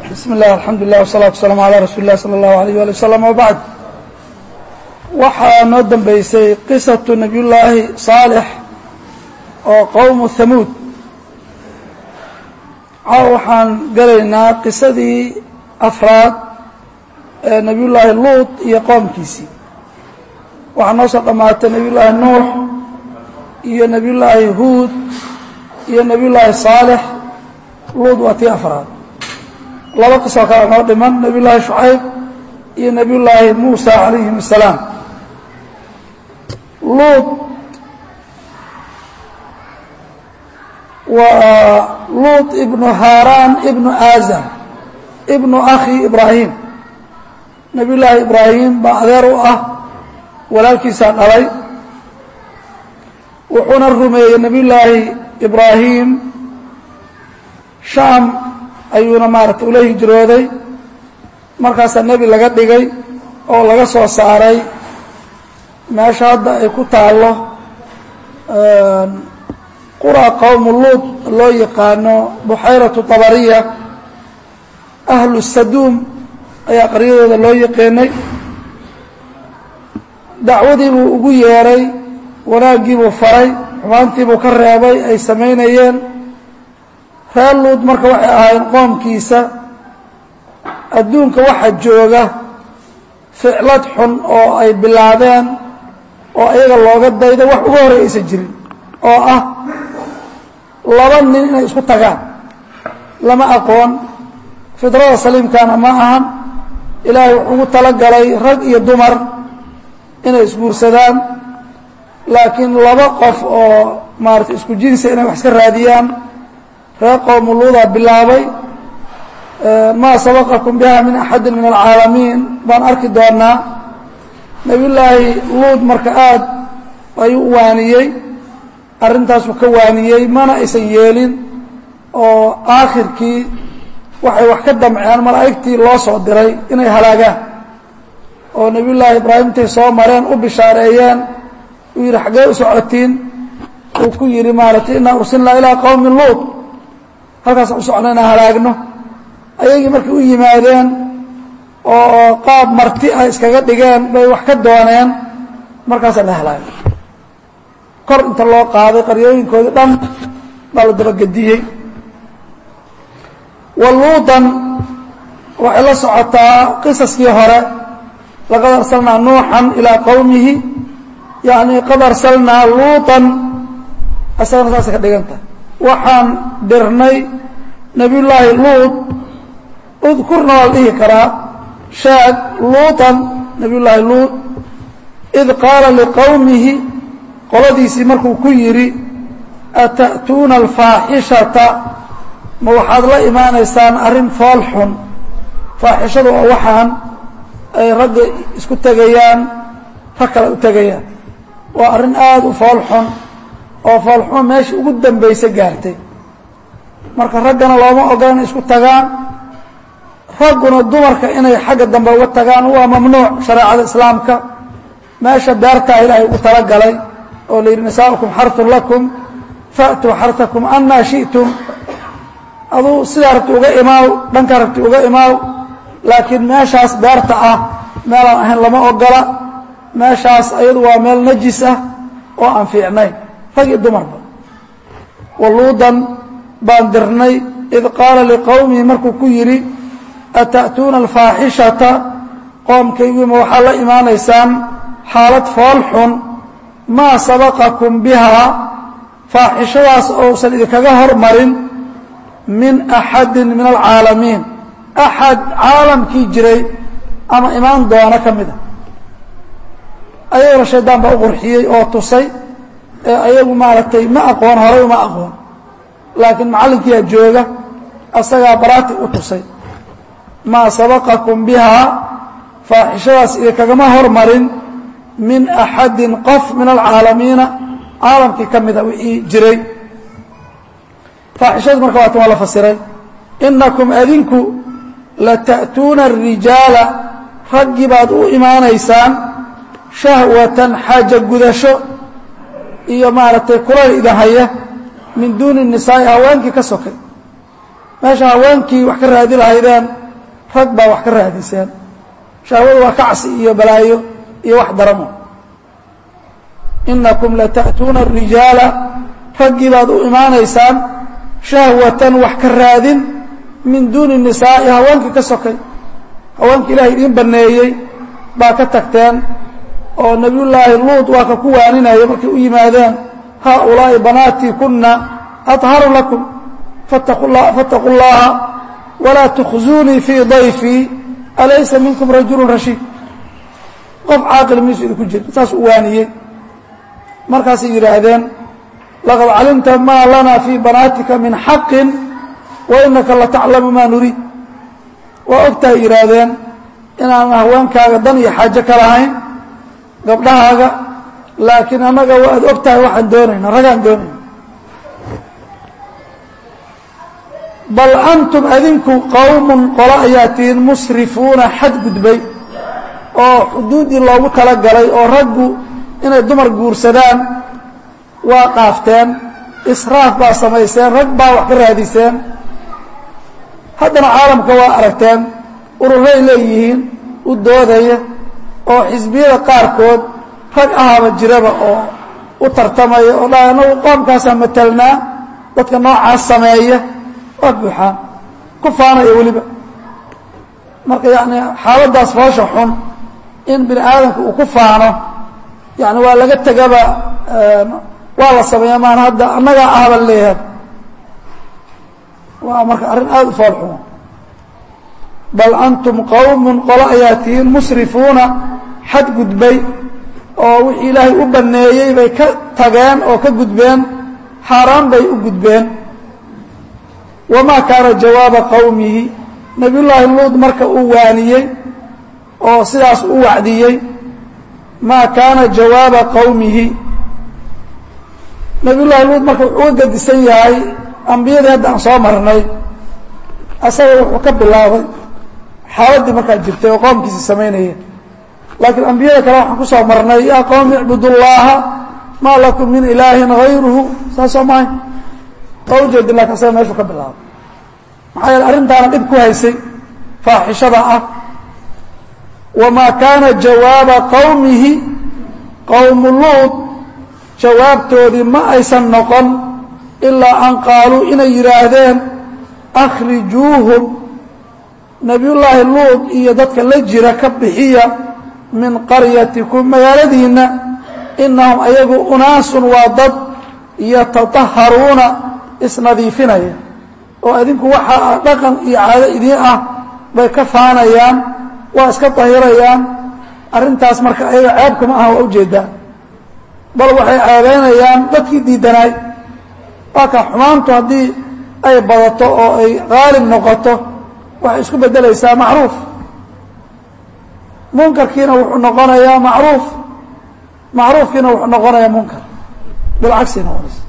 bismi اllah alxamdu lilah wsalaatu wasalaamu alaa rasuuli lah salى اllahu alayh ali wasalam wabacd waxaa noo dambeysay qisatu nabiy llaahi saalix oo qowmu hamuud caaw waxaan gelaynaa qisadii afraad ee nabiy llaahi luut iyo qoomkiisii waxaa noo soo dhammaatay nabiy llaahi nuux iyo nabiy llaahi huud iyo nabiy llaahi saalix luud waa tii afraad laba qisoo kale noo dhiman nabiy llaahi shucayb iyo nabiy llaahi muusa calayhim asalaam luud waa luud ibnu haaraan ibnu aazar ibnu akhi ibraahim nabiy llaahi ibraahim baa adeer u ah walaalkiisaa dhalay wuxuuna rumeeyey nabiy llaahi ibraahim shaam ayuuna maaragtay ula hijrooday markaasaa nebi laga dhigay oo laga soo saaray meesha hadda ay ku taallo qura qowmu luud loo yaqaano buxayratu tabariya ahlu saduum ayaa qaryadooda loo yaqaanay dacwadii buu ugu yeeray wanaaggii buu faray xumaantii buu ka reebay ay samaynayeen reer luud marka waxay ahaayeen qoomkiisa adduunka waxa jooga ficlad xun oo ay bilaabeen oo ayaga looga dayda wax uga horey aysan jirin oo ah laba nin inay isku tagaan lama aqoon fidrada saliimkana ma ahan ilaahay wuxuu ugu talagalay rag iyo dumar inay isguursadaan laakiin laba qof oo maarata isku jinsa inay wax iska raadiyaan reer qowmu luudaa bilaabay maa sabaqakum biha min axadi min alcaalamiin baan arki doonaa nabiy llaahi luud marka aad ayuu u waaniyey arrintaasuu ka waaniyey mana aysan yeelin oo aakhirkii waxay wax ka damceen malaa'igtii loo soo diray inay halaagaan oo nabiy llaahi ibraahim intay soo mareen u bishaareeyeen uu yidhi xaggee u socotiin uu ku yidhi maaratay inaa ursilnaa ilaa qowmi luud halkaasaan u socna inaan halaagno ayagii markay u yimaadeen oo qaab marti ah iskaga dhigeen bay wax ka dooneen markaasaa la halaagay kor inta loo qaaday qaryooyinkoodii dhan baa la dabagediyey wa luudan waxay la socotaa qisaskii hore laqad arsalnaa nuuxan ilaa qowmihi yacni qad arsalnaa luutan isagana saasay ka dhigan tahay waxaan dirnay nabiy llaahi luud udkurna waa la dhihi karaa shaad luutan nabiy llaahi luud id qaala liqowmihi qoladiisii markuu ku yidhi ata'tuuna alfaaxishata ma waxaad la imaanaysaan arrin fool xun faaxishadu oo waxaan ay ragga isku tegayaan rag kale u tegayaan waa arrin aada u fool xun oo foolxuma meeshii ugu dambaysa gaartay marka raggana looma ogola inay isku tagaan ragguna dumarka inay xagga dambe uga tagaan waa mamnuuc shareecada islaamka meesha beertaa ilaahay ugu talagalay oo la yidhi nisaa'ukum xartun lakum fa'tuu xartakum anaa shi'tum aduu sidaa rabti uga imaaw dhankaa rabti uga imaaw laakiin meeshaas beerta ah meelaan ahayn lama ogola meeshaas ayadu waa meel najis ah oo aan fiicnayn rag iyo dumarba waluudan baan dirnay id qaala liqowmihi markuu ku yidhi ata'tuuna alfaaxishata qoomkaygima waxaad la imaanaysaan xaalad fool xun maa sabaqakum bihaa faaxishadaas ousan idinkaga hormarin min axadin min alcaalamiin axad caalamkii jiray ama imaan doona ka mid a ayagana shaydaan baa u qurxiyey oo tusay ee ayagu maaragtay ma aqoon horay uma aqoon laakiin macallinkiiaa jooga asagaa baraati u tusay maa sabaqakum bihaa faaxishadaas idinkagama hormarin min axadin qof min alcaalamiina caalamkii ka mida wixii jiray faaxishadu marka waatan waa la fasiray inakum adinku lata'tuuna arijaala raggii baad u imaanaysaan shahwatan xaaja gudasho iyo maaragtay kulayl idin haya min duuni nisaa'i haweenkii ka sokay meesha haweenkii wax ka raadi lahaydeen rag baa wax ka raadiseen shahwadu waa kacsi iyo balaayo iyo wax daramo inakum lata'tuuna arijaala raggii baad u imaanaysaan shahwatan wax ka raadin min duuni nisaa'i haweenkii ka sokay haweenkii ilahay idiin baneeyey baa ka tagteen oo nebiyullaahi luud waa ka ku waaninaya markay u yimaadeen haaulaa'i banaatii kuna aطharu lakum fattaquu llaha walaa tukhzuunii fii dayfii alaysa minkum rajulu rashiid qof caaqil miisu idinku jira saas u waaniyey markaasay yidhaahdeen laqad calimta maa lana fii banaatika min xaqin wa inaka lataclamu maa nuriid waa ogtahay yidhaahdeen inaanan haweenkaaga dan iyo xaajo ka lahayn gabdhahaaga laakiin annaga waad og tahay waxaan doonayna ragaan doonayna bal antum adinku qowmun qolo ayaa tihiin musrifuuna xadgudbay oo xuduuddii loogu talagalay oo raggu inay dumar guursadaan waa qaafteen israaf baa samayseen rag baa wax ka raadiseen haddana caalamka waa aragteen ururay leeyihiin u doodaya oo xisbiyada qaarkood rag ahaaba jiraba oo u tartamaya oo dha anagu qoomkaasaa matalnaa dadka noocaas sameeya waa buuxaan ku faanaya weliba marka yani xaaladdaas foosha xun in bini aadamka uu ku faano yani waa laga tegaba waa la sameeya maan hadda annagaa ahba leeyahay waa marka arrin aada u fool xumo bal antum qowmun qolo ayaa tihiin musrifuuna xadgudbay oo wixii ilaahay u banneeyey bay ka tageen oo ka gudbeen xaaraan bay u gudbeen wamaa kaana jawaaba qowmihi nebiyullaahi luud marka uu waaniyey oo sidaas u wacdiyey maa kaana jawaaba qowmihi nebiyullaahi luud marka wuxuu uga gadisan yahay ambiyadii hadda aan soo marnay asaga wuxuu ka bilaabay xaaladdii markaa jirtay oo qoomkiisii samaynaya laakiin ambiyada kale waxaan ku soo marnay yaa qowmi icbudu llaaha maa lakum min ilaahin hayruhu saasoo mahay waa ujeedi lakin asaga meeshuu ka bilaabay maxaa yeele arrintaana dhib ku haysay faaxishada ah wamaa kaana jawaaba qowmihi qowmu luud jawaabtoodii ma aysan noqon ilaa an qaaluu inay yidhaahdeen akhrijuuhum nebiyullaahi luud iyo dadka la jira ka bixiya min qaryatikum magaaladiinna inahum ayagu unaasun waa dad yatataharuuna isnadiifinaya oo adinku waxaa dhaqan iyo caado idiin ah bay ka faanayaan waa iska dahirayaan arrintaas marka ayaga ceebkama aha waa ujeedaa bal waxay ceebeynayaan dadkii diidanaay waa ka xumaantu haddii ay badato oo ay qaalib noqoto waxay isku beddelaysaa macruuf munkarkiina wuxuu noqonayaa macruuf macruufkiina wuxuu noqonayaa munkar bilcagsi noqonaysa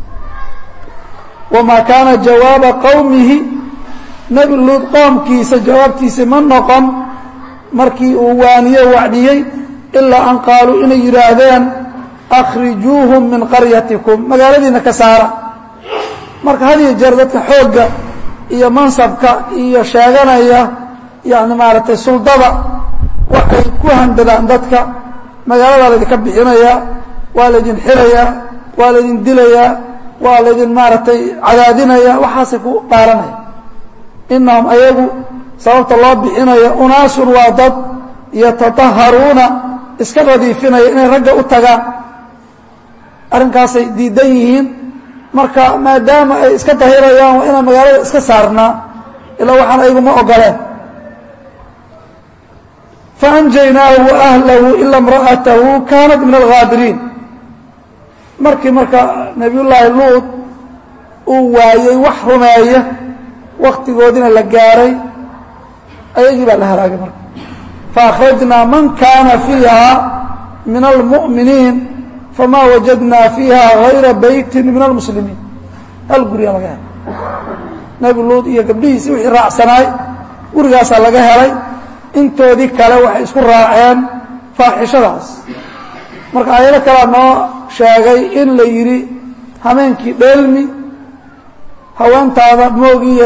wamaa kaana jawaaba qowmihi nebi luud qoomkiisa jawaabtiisa ma noqon markii uu waaniye wacdiyey ilaa an qaaluu inay yidhaahdeen akhrijuuhum min qaryatikum magaaladiina ka saara marka had iyo jeer dadka xoogga iyo mansabka iyo sheeganaya yani maaragtay suldada waxay ku handadaan dadka magaaladaa laydinka bixinayaa waa laydin xirayaa waa laydin dilayaa waa laydin maaragtay cadaadinaya waxaasay ku dhaaranaya inahum ayagu sababta loo bixinayo unaasun waa dad yatataharuuna iska nadiifinaya inay ragga u tagaan arrinkaasay diidan yihiin marka maadaama ay iska dahirayaan waa inaan magaalada iska saarnaa ilaa waxaan ayaguma ogoleen faanjaynaahu waahlahu ila imra'atahu kaanat min alghaabiriin markii marka nebiyullaahi luud uu waayey wax rumeeya waktigoodina la gaaray ayagii baa la halaagay marka faakhrajnaa man kaana fiiha min almu'miniin famaa wajadnaa fiiha hayra beytin min almuslimiin hal gurigaa laga helay nebi luud iyo gabdhihiisii wixii raacsanaay gurigaasaa laga helay intoodii kale waxay isku raaceen faaxishadaas marka aayado kalea noo sheegay in la yidhi hameenkii dheelmi haweentaada moogiye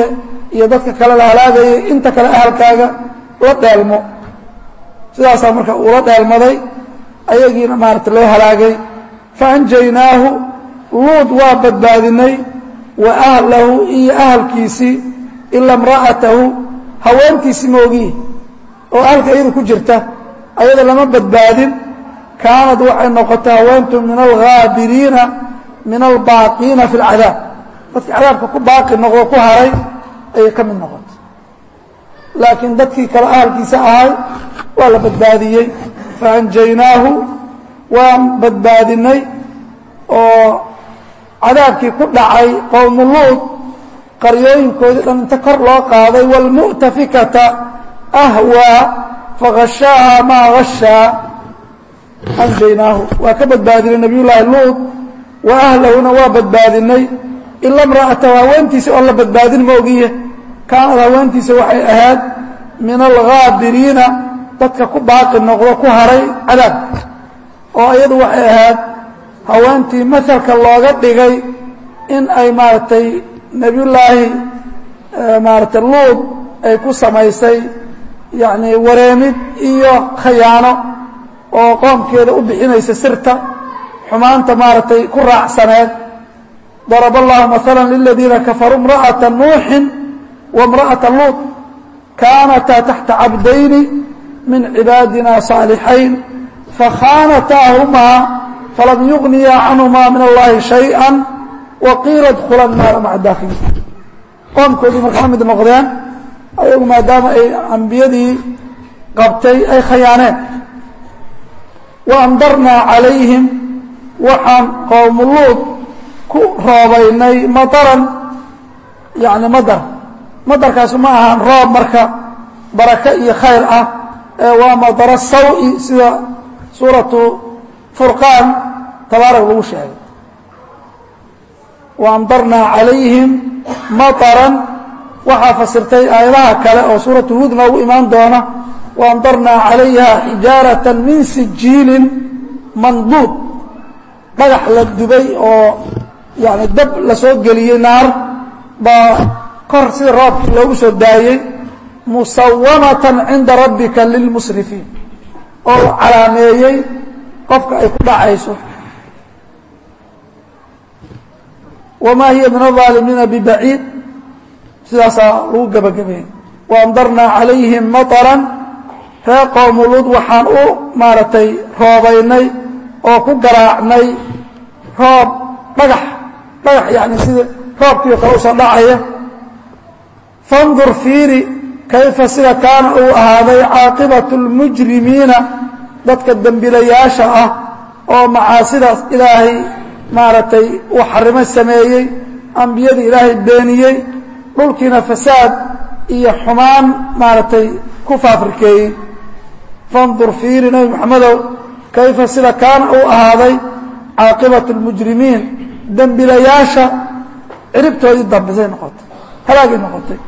iyo dadka kale la halaagayay inta kale ahalkaaga la dheelmo sidaasaa marka uula dheelmaday ayagiina maarata loo halaagay faanjaynaahu luud waa badbaadinay wa ahlahu iyo ahalkiisii ila imra'atahu haweentiisii moogihi oo ahalka iyada ku jirta ayada lama badbaadin kaanad waxay noqotay haweentu min alghaabiriina min albaaqiina fi اlcadaab dadkii cadaabka ku baaqi noqdo ku haray ayay ka mid noqotay laakiin dadkii kale ahalkiisa ahay waa la badbaadiyey faanjaynaahu waan badbaadinay oo cadaabkii ku dhacay qowmu luud qaryooyinkoodii dhan inta kor loo qaaday wاlmu'tafikata ahwaa fagashaaha maa gashaa anjaynaahu waa ka badbaadinay nabiy llaahi luud wa ahlahuna waa badbaadinay ila imra'atahu haweentiisa oon la badbaadin moogiye kaanad haweentiisa waxay ahayd min alghaabiriina dadka ku baaqi noqdo ku haray cadaab oo iyadu waxay ahayd haweentii masalka looga dhigay in ay maaragtay nebiyullaahi maaragtay luud ay ku samaysay yacni wareemid iyo khayaano oo qoomkeeda u bixinaysa sirta xumaanta maaragtay ku raacsaneed daraba allahu maala liladiina kafaruu imra'ata nuuxin wa imra'ata luud kaanataa taxta cabdayni min cibaadina صaalixayn fakhaanataahumaa falam yugniya canhumaa min allahi shayئa waqiila dkula naara maca daakiliin qoomkoodii marka la mid noqdeen ayagu maadaama ay ambiyadii qabtay ay khayaaneen waamdarnaa calayhim waxaan qowmu luud ku roobaynay madaran yani madar madarkaasu ma ahaan roob marka baraka iyo khayr ah ee waa madaro sawi sida suuratu furqaan tabaarak lagu sheegay waamdarnaa calayhim mataran waxaa fasirtay aayadaha kale oo suuratu huud noogu imaan doona waamdarnaa calayha xijaarata min sijiilin manduud dhagax la dubay oo yani dab lasoo geliyey naar baa kor sida roobkii loogu soo daayey musawamatan cinda rabbika lilmusrifiin oo u calaameeyey qofka ay ku dhacayso wamaa hiya min alظaalimiina bibaciid sidaasaa lagu gebagabeeyey waamdarnaa calayhim maطran ree qowmuluud waxaan u maaragtay roobaynay oo ku garaacnay roob dhagax dhagax yani sida roobkiio kale usoo dhacaya fandur fiiri kayfa sida kaana uu ahaaday caaqibatu اlmujrimiina dadka dembilayaasha ah oo macaasidaas ilaahay maaragtay uu xarimo sameeyey ambiyadii ilaahay beeniyey dhulkiina fasaad iyo xumaan maaragtay ku faafrikeeyey fandur fiiri nebi moxamedow kayfa sida kaana uu ahaaday caaqibatu اlmujrimiin dembilayaasha ciribtoodii dambisay noqotay halaagay noqotay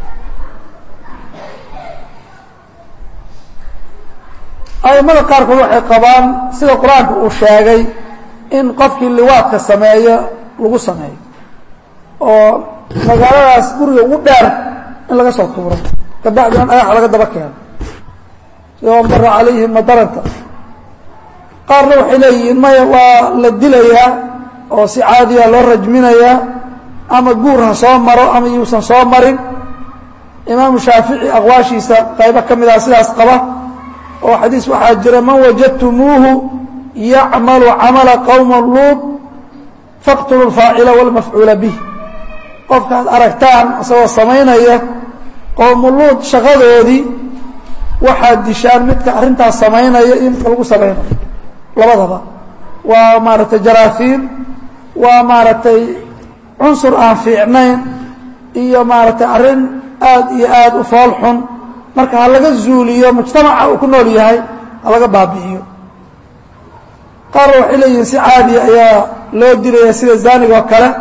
aimada qaarkood waxay qabaan sida qur-aanka uu sheegay in qofkii liwaadka sameeyo lagu sameeyo oo magaaladaas guriga ugu dheer in laga soo tuuro kabacdi in dhagax laga daba keeno sida mara calayhim madaranta qaarna waxay leeyihiin maya waa la dilayaa oo si caadiya loo rajminayaa ama guur ha soo maro ama yuusan soo marin imaamu shaafici aqwaashiisa qaybo ka mid ah sidaas qaba oo xadiis waxaa jira man wajadtumuuhu yacmalu camala qowma luud faqtulu lfaacila wاlmafcuula bih qofkaad aragtaan isagoo samaynaya qowmu luud shaqadoodii waxaad dishaan midka arrintaas samaynaya iyo midka lagu samaynayo labadaba waa maaragtay jaraafiin waa maaragtay cunsur aan fiicnayn iyo maaragtay arrin aad iyo aad u fool xun marka ha laga zuuliyo mujtamaca uu ku nool yahay ha laga baabi'iyo qaarna waxay leeyihiin si caadiya ayaa loo dilaya sida zaaniga oo kale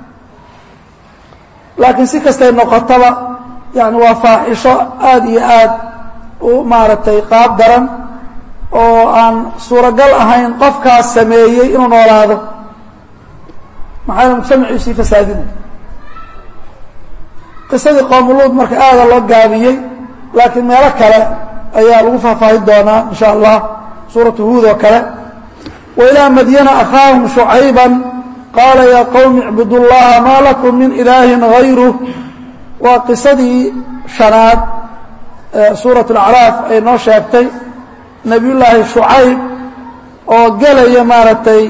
laakiin si kastay noqotaba yani waa faaxisho aad iyo aad u maaragtay qaab daran oo aan suuragal ahayn qofkaas sameeyey inuu noolaado maxaa mujtamaciisii fasaadinay qisadii qoomuluud marka aada loo gaabiyey laakiin meelo kale ayaa lagu faahfaahin doonaa in sha allah suuratu huud oo kale wa ilaa madyana akhaahum shucayban qaala yaa qowmi icbudu llaha maa lakum min ilaahin hayruh waa qisadii shanaad ee suurat alacraaf ay noo sheegtay nebiyullaahi shucayb oo gelaya maaragtay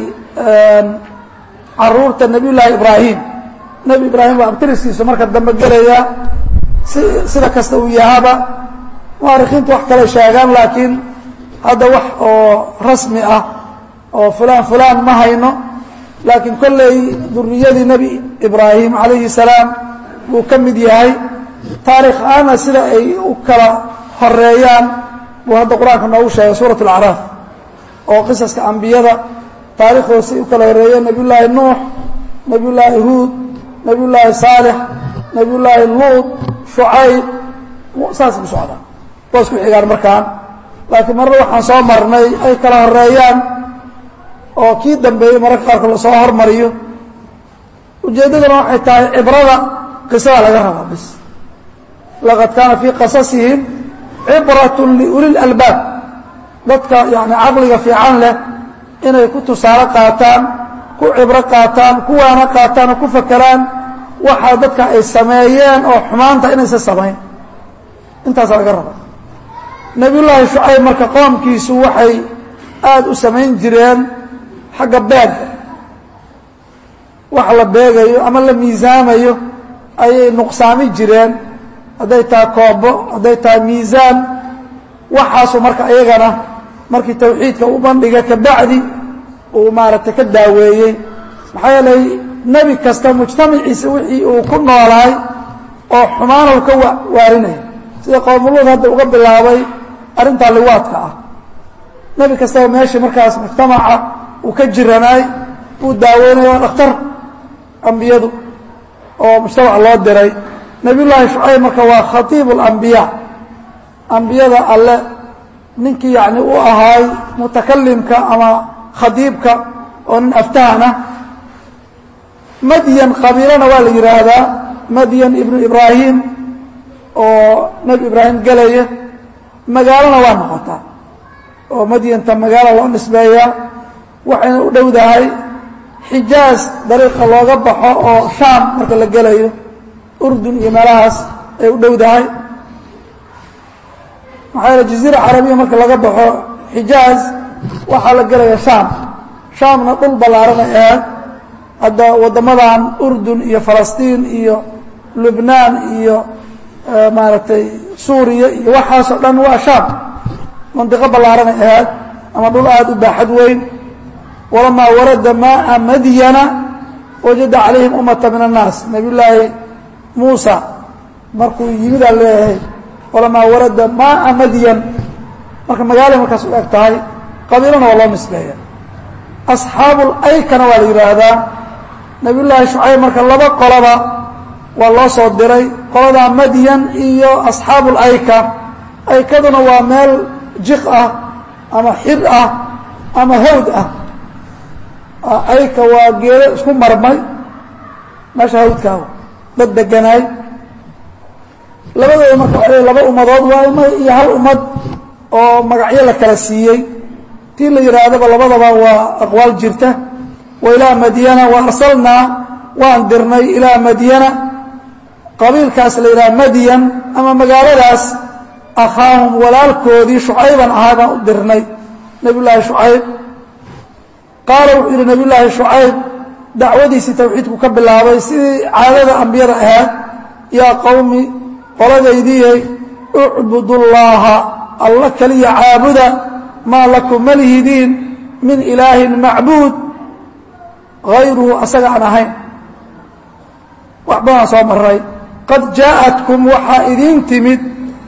caruurta nebiyullaahi ibraahim nebi ibraahim waa abtiriskiisa marka dambe gelaya si sida kasta uu yahaba muarikiintu wax kale sheegaan laakiin hadda wax oo rasmi ah oo fulaan fulaan ma hayno laakiin kolley duriyadii nebi ibraahim calayhi salaam buu ka mid yahay taarikh aana sida ay u kala horeeyaan buu hadda qur-aanka noogu sheegay suurat alacraaf oo qisaska ambiyada taarikhooda si u kala horeeyeen nebiyullaahi nuux nebiyullaahi huud nebiyullaahi saalix nebiyullaahi luud shucayb saas ku socdaa waa isku xigaan markaan laakiin marna waxaan soo marnay ay kala horeeyaan oo kii dambeeyey mararka qaarkood lasoo hormariyo ujeeddaduna waxay tahay cibrada qisada laga rabaa bis laqad kaana fii qasasihim cibratun liuli lalbaab dadka yani caqliga fiican leh inay ku tusaale qaataan ku cibro qaataan kuwaana qaataan oo ku fakeraan waxaa dadka ay sameeyeen oo xumaanta inaysan samayn intaasa laga raba nebiyullaahi shucayb marka qoomkiisu waxay aada u samayn jireen xagga beega wax la beegayo ama la miisaamayo ayay nuqsaami jireen hadday tahay koobo hadday tahay miisaan waxaasu marka iyagana markii tawxiidka u bandhiga kabacdi uu maaragtay ka daaweeyey maxaa yeelay nebi kasta mujtamaciisa wixii uu ku noolaay oo xumaana u ka waarinaya sida qoomuluud hadda uga bilaabay arrintaa liwaadka ah nebi kastaba meeshii markaas mujtamaca uu ka jiranaay uu daaweynaya waa dhakhtar ambiyadu oo mujtamac loo diray nebiyullaahi shucayb marka waa khatiibu alambiyaa ambiyada alle ninkii yacni u ahaay mutakalimka ama khadiibka oo nin aftahan ah madyan qabiilana waa la yidhaahdaa madyan ibnu ibraahim oo nebi ibraahim gelaya magaalona waa noqotaa oo madyanta magaalo loo nisbeeyaa waxayna u dhowdahay xijaaz dariiqa looga baxo oo shaam marka la gelayo urdun iyo meelahaas ay u dhowdahay maxaa yaele jaziira carabiya marka laga baxo xijaaz waxaa la gelaya shaam shaamna dhul ballaaran ay ahayd hadda waddamadan urdun iyo falastiin iyo lubnaan iyo maaragtay suuriya iyo waxaasoo dhan waa shaam mandiqo ballaaran ay ahayd ama dhul aada u baaxad weyn walamaa warada maaa madyana wajada calayhim ummata min annaas nabiy llaahi muusa markuu yimidaa leeyahay walamaa warada maaa madyan marka magaalay markaas u eg tahay qabiilana waa loo nisbeeya asxaabul aykana waa la yidhaahdaa nabiy llaahi shucayb marka laba qoloba waa loo soo diray qoladaa madyan iyo asxaabul ayka aykaduna waa meel jiq ah ama xir ah ama hawd ah ayka waa geedo isku marmay meesha hawdkaawa dad deganaay labadooda marka waa laba ummadood waa iyo hal ummad oo magacyo la kala siiyey tii la yidhaahdaba labadaba waa aqwaal jirta wa ilaa madyana wa arsalnaa waan dirnay ilaa madyana qabiilkaas la yidhaha madyan ama magaaladaas akhaahum walaalkoodii shucayban ahaa baan u dirnay nebiy llaahi shucayb qaala wuxuu yidhi nebiy llaahi shucayb dacwadiisii tawxiidku ka bilaabay sidii caadada ambiyada ahayd yaa qowmi qoladaydiyey ucbudu llaaha alla keliya caabuda maa lakum ma lihidiin min ilaahin macbuud hayruhu asaga aan ahayn wax badan soo maray qad jaa'atkum waxaa idiin timid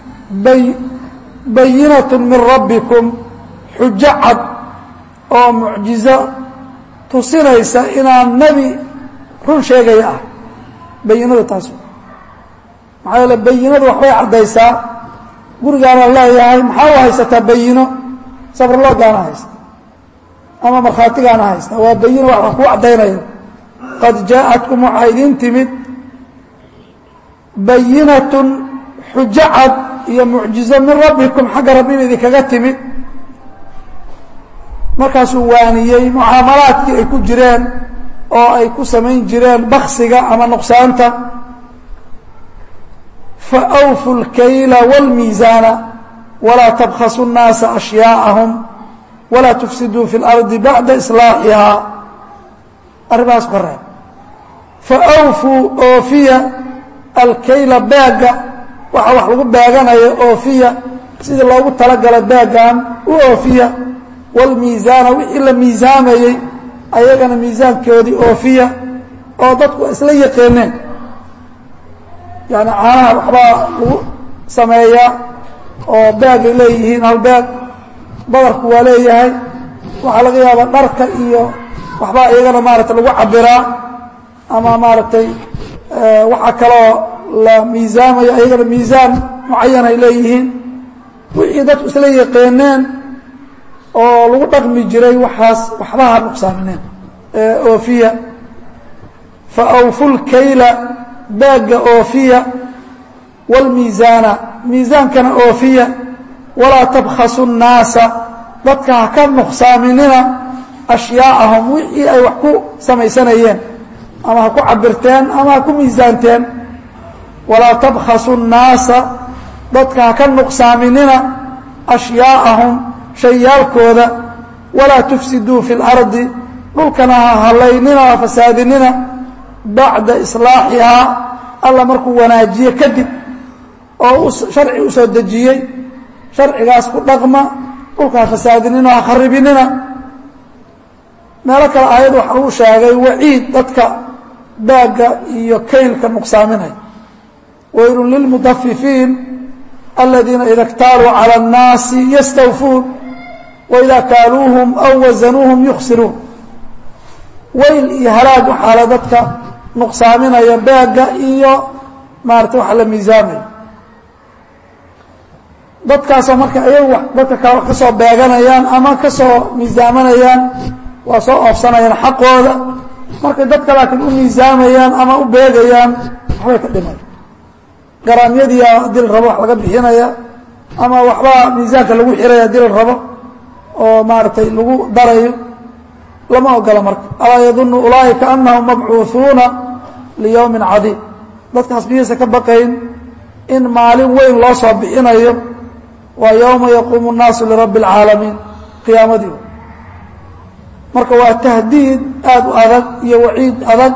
bayinatu min rabbikum xujo cad oo mucjizo tusinaysa inaan nebi run sheegaya ah bayinadu taas maxaa yeele bayinadu waxbay caddaysaa gurigaana leeyahay maxaa u haysataa bayino sabrloogaana haysta ama markhaatigaana haysta waa bayino wax kuu caddaynayo qad jaa'atkum waxaa idiin timid bayinatun xujo cad iyo mucjizo min rabbikum xagga rabbiba idinkaga timid markaasuu waaniyey mucaamalaadkii ay ku jireen oo ay ku samayn jireen baksiga ama nuqsaanta faawfu اlkayla wاlmiisaana walaa tabkhasu الnaasa ashyaaءahum walaa tufsiduu fi اlardi bacda islaaxihaa arrimahaas ka reeb faawfuu oofiya alkayla baaga waxa wax lagu baaganayo oofiya sidii loogu talagala baagan u oofiya wاlmiisaana wixii la miisaamayey ayagana miisaankoodii oofiya oo dadku isla yaqeeneen yani caanaha waxbaa lagu sameeyaa oo baagay leeyihiin hal baag badarku waa leeyahay waxaa laga yaabaa dharka iyo waxbaa iyagana maarata lagu cabiraa ama maaragtay waxaa kaloo la miisaamaya iyagana miisaan mucayan ay leeyihiin wixii dadku isla yaqeeneen oo lagu dhaqmi jiray waxaas waxbaha nuqsaamineen oofiya fa awfu lkayla baagga oofiya wاlmiisaana miisaankana oofiya walaa tabkhasu الnaasa dadka ha ka nuqsaaminina ashyaaءahum wixii ay wax ku samaysanayeen ama ha ku cabirteen ama ha ku miisaanteen walaa tabkhasu الnaasa dadka ha ka nuqsaaminina ashyaaءahum shayaalkooda walaa tufsiduu fi اlardi dhulkana ha halaynina ha fasaadinina bacda islaaxihaa alla markuu wanaajiye kadib oo sharci u soo dejiyey sharcigaas ku dhaqma dhulka ha fasaadinina ha kharibinina meelo kale aayad waxa uu sheegay waciid dadka baagga iyo kaylka nuqsaaminaya waylun lilmudafifiin aladiina ida اktaaluu calى الnaasi yastawfuun waida kaaluuhum aw wasanuuhum yuksiruun wayl iyo halaag waxaala dadka nuqsaaminaya baagga iyo maarata waxa la miisaamaya dadkaasoo marka ayagu dadka kale wax ka soo beeganayaan ama ka soo miisaamanayaan waa soo oofsanayaan xaqooda markay dadka laakiin u miisaamayaan ama u beegayaan waxbay ka dhimay garaamyadiia haddii la rabo wax laga bixinaya ama waxbaa miisaanka lagu xiraya haddii la rabo oo maaragtay lagu darayo lama ogola marka alaa yadunu ulaaئika anahum mabcuuثuuna liyowmi cadiim dadkaas miyaysa ka baqayn in maalin weyn loo soo bixinayo waa yowma yaquumu الnaasu lirabbi اlcaalamiin qiyaamadii marka waa tahdiid aad u adag iyo waciid adag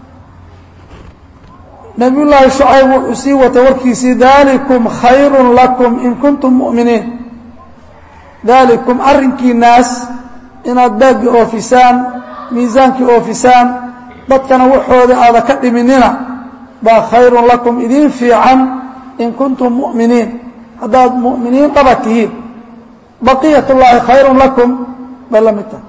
nabiy llaahi shucayb wuxuu sii watay warkiisii dalikum khayru lakum in kuntum mu'miniin dalikum arrinkiinaas inaad baaggi oofisaan miisaankii oofisaan dadkana waxooda aada ka dhiminina baa khayrun lakum idiin fiican in kuntum mu'miniin haddaad mu'miniin dhaba tihiin baqiyat اllaahi khayrun lakum bay la mid tahay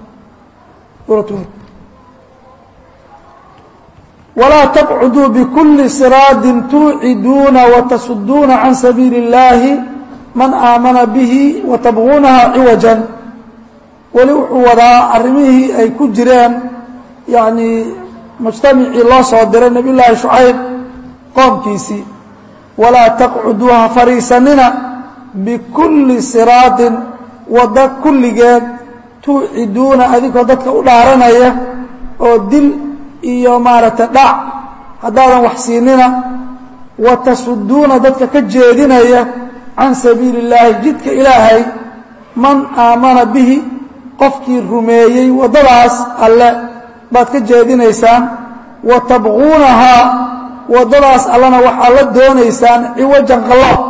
walaa taqcuduu bikuli siraadin tuuciduuna watasuduuna can sabiili اllaahi man aamana bihi watabguunaha ciwajan weli wuxuu wadaa arrimihii ay ku jireen yacnii mujtamacii loo soo diray nebiy llaahi shucayb qoomkiisii walaa taqcuduu ha fadhiisanina bikulli siraadin wadda kulligeed tuuciduuna adinkoo dadka u dhaaranaya oo dil iyo maaragtay dhac haddaadan wax siinina wa tasuduuna dadka ka jeedinaya can sabiili اllaahi jidka ilaahay man aamana bihi qofkii rumeeyey waddadaas alle baad ka jeedinaysaan wa tabquunahaa waddadaas allena waxaad la doonaysaan ciwajan qaloob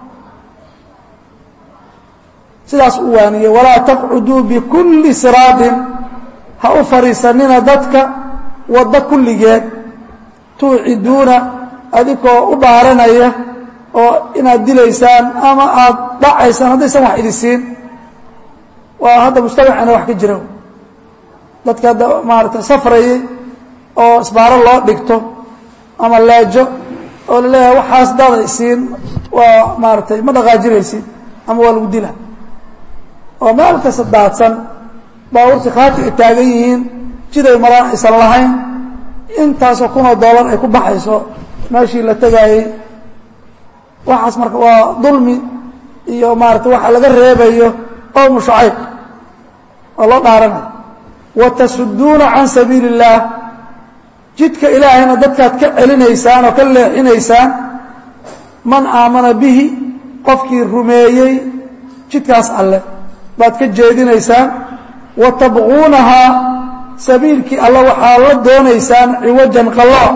sidaas u waaniyey walaa taqcuduu bikulli siraadin ha u fadhiisanina dadka waddo kulligeed tuuciduuna adinkoo u dhaaranaya oo inaad dilaysaan ama aada dhacaysaan haddaysan wax idin siin waa hadda mujtamacana wax ka jira dadka hadda maarata safrayay oo isbaaro loo dhigto ama leejo oo la leeyahay waxaas daada isiin waa maaratay ma dhaqaajinaysid ama waa lagu dila oo meel kasta daadsan baabuurtii khaati ay taagan yihiin jiday maraan aysan lahayn intaasoo kunoo dollar ay ku baxayso meeshii la tegaayey waxaas marka waa dulmi iyo maarata waxa laga reebayo qowmu shucayb waa loo dhaaranaya watasuduuna can sabiili اllaah jidka ilaahayna dadkaad ka celinaysaan oo ka leexinaysaan man aamana bihi qofkii rumeeyey jidkaas alleh baad ka jeedinaysaan wa tabquunahaa sabiilkii alle waxaa la doonaysaan ciwajan qallooc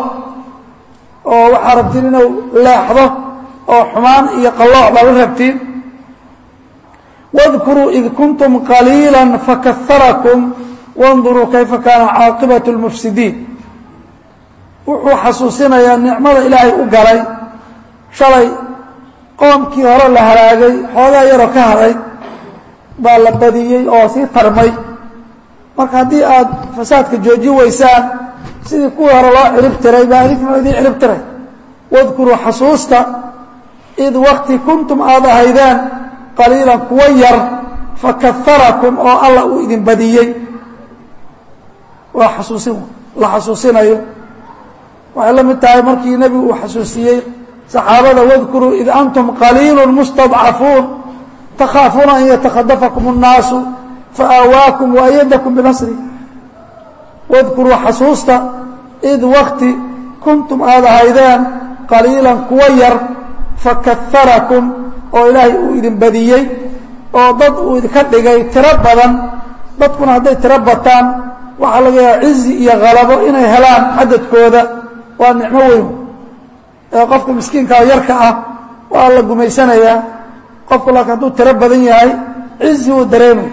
oo waxaa rabtiin inuu leexdo oo xumaan iyo qallooc baa la rabtiin واذkuruu id kuntum qaliilا fakaharakum wاnduruu kayfa kaana caaqibaة اlmufsidiin wuxuu xasuusinayaa nicmada ilaahay u galay shalay qoomkii hore la halaagay xoogaa yaroo ka haday baa la badiyey oo sii tarmay marka haddii aad fasaadka joojin weysaan sidii kuwii hore loo cirib tiray baa idinkuna idin cirib tiray wadkuruu xasuusta id wakti kuntum aad ahaydeen qaliilan kuwa yar fakaharakum oo alla uu idin badiyey waa xasuusin la xasuusinayo waxay la mid tahay markii nebigu uu xasuusiyey saxaabada wadkuruu id antum qaliilu mustadcafuun takhaafuuna an yatakhadafakum الnaasu faawaakum waayadakum binasri wadkuruu xasuusta id wakti kuntum aad ahaydeen qaliilan kuwa yar fakaharakum oo ilaahay uu idin badiyey oo dad uu idinka dhigay tiro badan dadkuna hadday tiro bataan waxaa laga yaaba cizi iyo halabo inay helaan cadadkooda waa nicmo weyn ee qofka miskiinkaa yarka ah waa la gumaysanayaa qofku laakiin hadduu tiro badan yahay cizi uu dareemay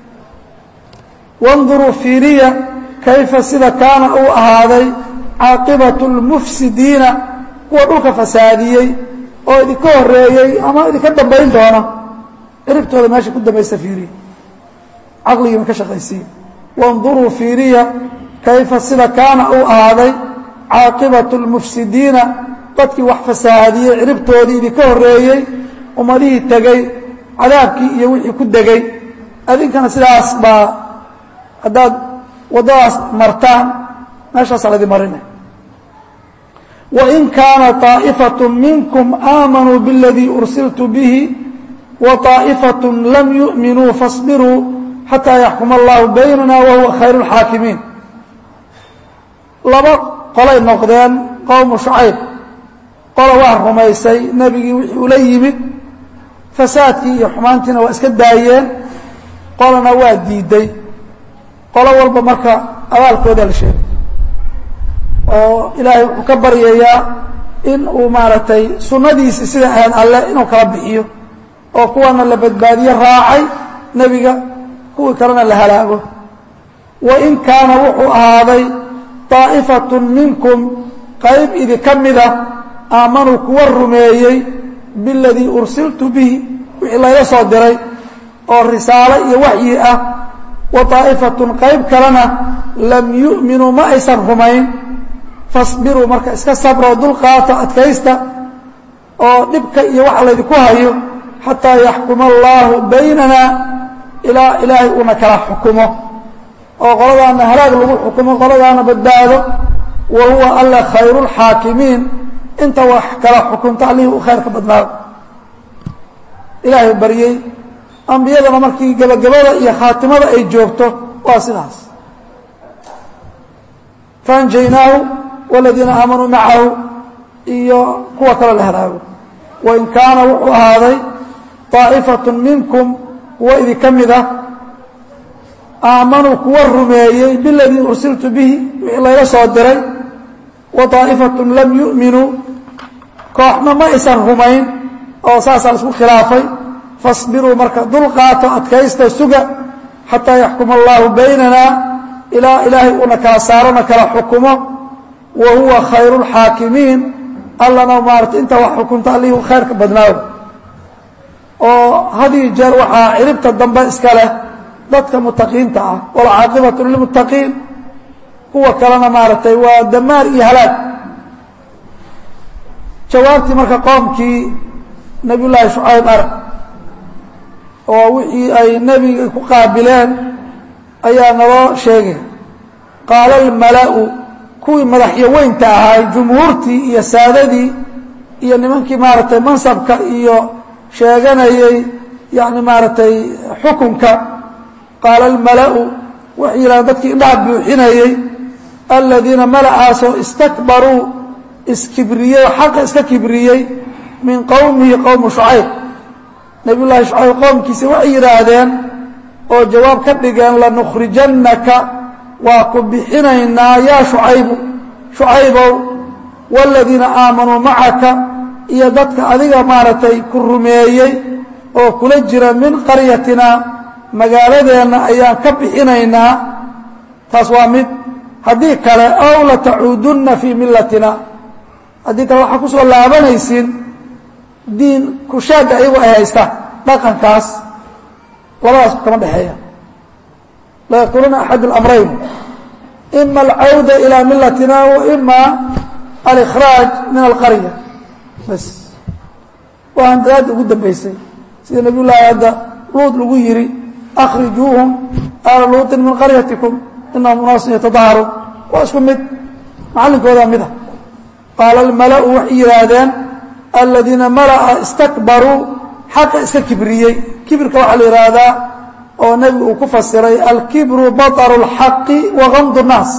wanduruu fiiriya kayfa sida kaana uu ahaaday caaqibatu اlmufsidiina kuwa dhulka fasaadiyey oo idinka horeeyey ama idinka dambayn doona ciribtooda meesha ku dambaysta fiiriya caqligiima ka shaqaysiiya wanduruu fiiriya kayfa sida kaana uu ahaaday caaqibatu اlmufsidiina dadkii wax fasaadiyey ciribtoodii idinka horeeyey ummadihii tegey cadaabkii iyo wixii ku degay adinkana sidaas baa haddaad waddadaas martaan meeshaasaa laydin marinay wain kaana طaa'ifaة minkum aamanuu bاladii ursiltu bihi waطaa'ifaة lam yu'minuu faاصbiruu xataa yaxkuma allahu baynana wahuwa khayr اlxaakimiin laba qolay noqdeen qowmu shucayb qola waa rumaysay nebigii wixii ula yimid fasaadkii iyo xumaantiina waa iska daayeen qolana waa diiday qolo walba marka abaalkooda la sheegay oo ilaahay wuxuu ka baryayaa in uu maaragtay sunnadiisii sida ahayd alle inuu kala bixiyo oo kuwana la badbaadiyo raacay nebiga kuwii kalena la halaago wain kaana wuxuu ahaaday طaa'ifatun minkum qayb idinka mida aamanuu kuwa rumeeyey biladii ursiltu bihi wixii layla soo diray oo risaalo iyo waxyi ah wa طaa'ifatun qayb kalena lam yu'minuu ma aysan rumayn fasbiruu marka iska sabroo dulqaato adkaysta oo dhibka iyo waxa laydinku hayo xataa yaxkuma allaahu baynana ilaa ilaahay uuna kala xukumo oo qoladaana halaag lagu xukumo qoladaana badbaado wa huwa alla khayru اlxaakimiin inta wax kala xukunta allihii u khayrka badnaado ilaahay baryey ambiyadana markii gebagabada iyo khaatimada ay joogto waa sidaas faanjaynaahu wاladiina aamanuu macahu iyo kuwa kale la halaago wain kaana wuxuu ahaaday طaa'ifaة minkum kuwa idinka mid ah aamanuu kuwa rumeeyey biladii ursiltu bihi wixii layla soo diray wa طaa'ifaة lam yu'minuu kooxna ma aysan rumayn oo saasaa la isku khilaafay faاصbiruu marka dulqaato adkaysta suga xataa yaxkuma allahu baynana ilaa ilaahay uuna kala saarona kala xukumo wa huwa khayru اlxaakimiin allana maarata intaa wax xukunta allihii khayrka badnaado oo hadii jeer waxaa ciribta dambe iska leh dadka mutaqiinta ah walcaaqibatu lilmuttaqiin kuwa kalena maaragtay waa damaar iyo halaag jawaabtii marka qoomkii nabiy llaahi shucayb arag oo wixii ay nebiga ku qaabileen ayaa naloo sheegay qaala almala'u kuwii madaxyaweynta ahay jumhuurtii iyo saadadii iyo nimankii maaragtay mansabka iyo sheeganayey yani maaragtay xukunka qaala almala'u waxay yidhahdeen dadkii indhaha buuxinayey aladiina mala'aasoo istakbaruu iskibriyey oo xaqa iska kibriyey min qowmihi qowmu shucayb nabiy llaahi shucayb qowmkiisa waxay yidhaahdeen oo jawaab ka dhigeen lanukhrijannaka waa ku bixinaynaa yaa shucaybu shucaybow waaladiina aamanuu macaka iyo dadka adiga maaragtay ku rumeeyey oo kula jira min qaryatina magaaladeenna ayaan ka bixinaynaa taas waa mid haddii kale aw latacuudunna fii millatina haddii kale waxaa ku soo laabanaysiin diin kushaagga ayagu ay haystaan dhaqankaas labadaas kama dhexeeya la yaquuluuna axad اlamrayn ima alcawda ilى milatina wa ima alikhraaj min alqarya bas waa handadaadda ugu dambeysay sida nabiy llaahi hadda luud lagu yihi akhrijuuhum aala luuطin min qaryatikum inahum unaasun yatadaharuun waa isku mid macallinkoodaa mida qaala almala'u waxay yidhaahdeen aladiina mala'a istakbaruu xaqa iska kibriyey kibirka waxaa la yidhaahdaa oo nebigu uu ku fasiray alkibru baطru اlxaqi wa gamdu الnaas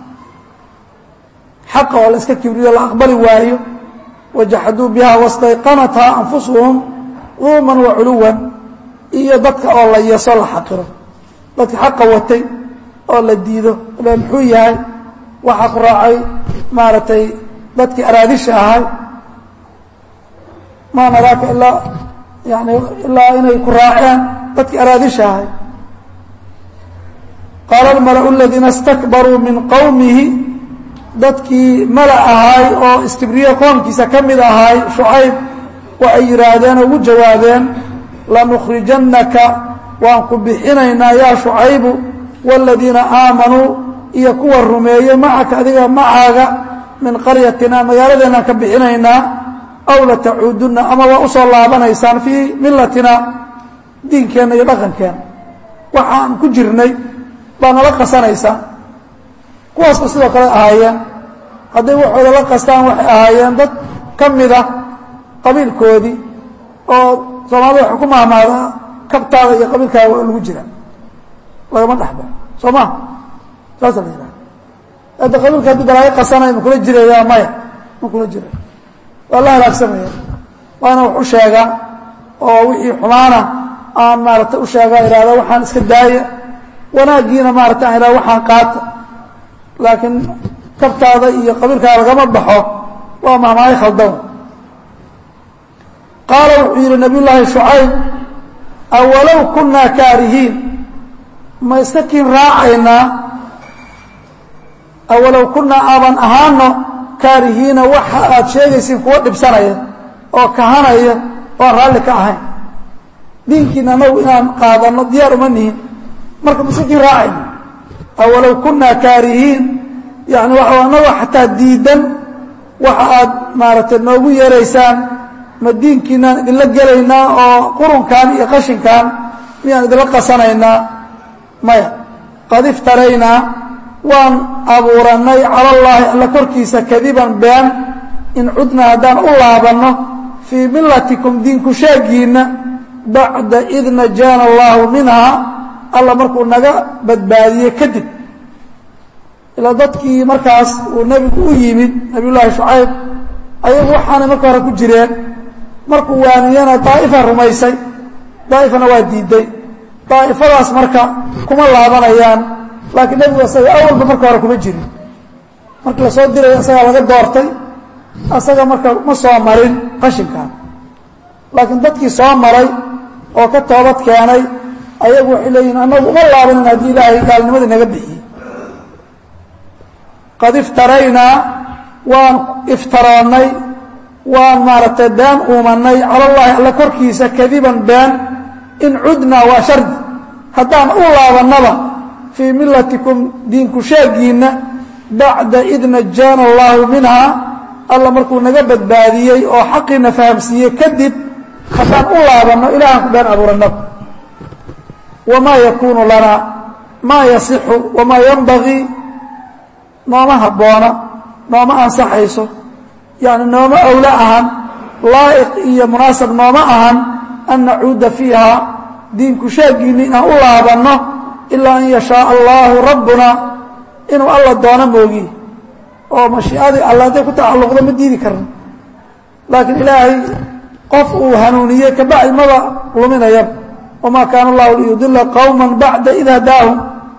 xaqa oo la iska kibriyo la aqbali waayo wajaxaduu biha wastayqanathaa anfusuhum duuman wa culuwan iyo dadka oo la yeso la xaqiro dadka xaqa watay oo la diido le muxuu yahay waxaa ku raacay maaragtay dadkii araadisha ahay maa naraaka ilaa yani ilaa inay ku raaceen dadkii araadisha ahay qaala almala'u aladiina istakbaruu min qowmihi dadkii mala ahay oo istibriye qoomkiisa ka mid ahay shucayb waxay yidhaahdeen oo ugu jawaabeen lanukhrijannaka waan ku bixinaynaa yaa shucaybu waaladiina aamanuu iyo kuwa rumeeyey macaka adiga macaaga min qaryatina magaaladeenaan ka bixinaynaa aw latacuudunna ama waa usoo laabanaysaan fii millatina diinkeenna iyo dhaqankeenna waxaan ku jirnay baa nala qasanaysaan kuwaasba sidoo kale ahaayeen hadday waxooda la qastaan waxay ahaayeen dad ka mid ah qabiilkoodii oo soomaalida waxay ku mahmaadaa kabtaada iyo qabiilkaaga waa lagu jira lagama dhexba soo ma saasa la yidhaha hadda qabiilka haddii balaayo qasanaya ma kula jiraya maya ma kula jiraya waa la halaagsamaya waana wax u sheegaa oo wixii xumaana aan maarata u sheegaa ihahda waxaan iska daaya wanaaggiina maarata aan ihahda waxaan qaata laakiin kabtaada iyo qabiilkaaga lagama baxo waa mahmaayo khaldan qaala wuxuu yidhi nabiy llaahi shucayb awalow kunaa kaarihiin ma iska kiin raacaynaa awalow kunaa aaban ahaano kaarihiina waxa aad sheegaysiin kuwa dhibsanaya oo kahanaya oo aan raalli ka ahayn diinkiina anagu inaan qaadano diyaar uma nihin marka ma iska kiin raacayna awalow kunaa kaarihiin yani waxa anago xataa diidan waxa aad maaragtay noogu yeeraysaan ma diinkiinaan idinla gelaynaa oo qurunkan iyo qashinkan miyaan idinla qasanaynaa maya qad iftaraynaa waan abuuranay cala allaahi alla korkiisa kadiban been in cudna haddaan u laabanno fii millatikum diinku sheegiinna bacda id najaana allaahu minhaa alla markuu naga badbaadiyey kadib ilaa dadkii markaas uu nebigu u yimid nabiy llaahi shucayb ayagu waxaanay marka hore ku jireen markuu waaniyana daa'ifa rumaysay daa'ifana waa diiday daa'ifadaas marka kuma laabanayaan laakiin nebigu asaga awalba marka hore kuma jirin markii lasoo diray asagaa laga doortay asaga marka ma soo marin qashinkan laakiin dadkii soo maray oo ka toobad keenay ayagu waxay leeyihin annagu uma laabanin haddii ilaahay gaalnimadii naga bixiyey qad iftaraynaa waan iftaroonnay waan maaragtay been uumanay cala allaahi alla korkiisa kadiban been in cudnaa waa shardi haddaan u laabannaba fii millatikum diinku sheegiinna bacda id najaana allaahu minhaa alla markuu naga badbaadiyey oo xaqiina fahamsiiyey kadib haddaan u laabanno ilaahaan ku been abuurannaba wamaa yakuunu lanaa maa yasixu wamaa yanbagii nooma habboona nooma ansaxayso yani nooma owlo ahan laa'iq iyo munaasab nooma ahan an nacuuda fiiha diinku sheegiinni inaan u laabanno ilaa an yashaaa allaahu rabbuna inuu alla doono moogi oo mashiicadii alla hadday ku tacalluqdo ma diidi karno laakiin ilaahay qof uu hanuuniyey kabacdi maba luminaya wamaa kaana allahu liyudila qowma bacda id hadaahum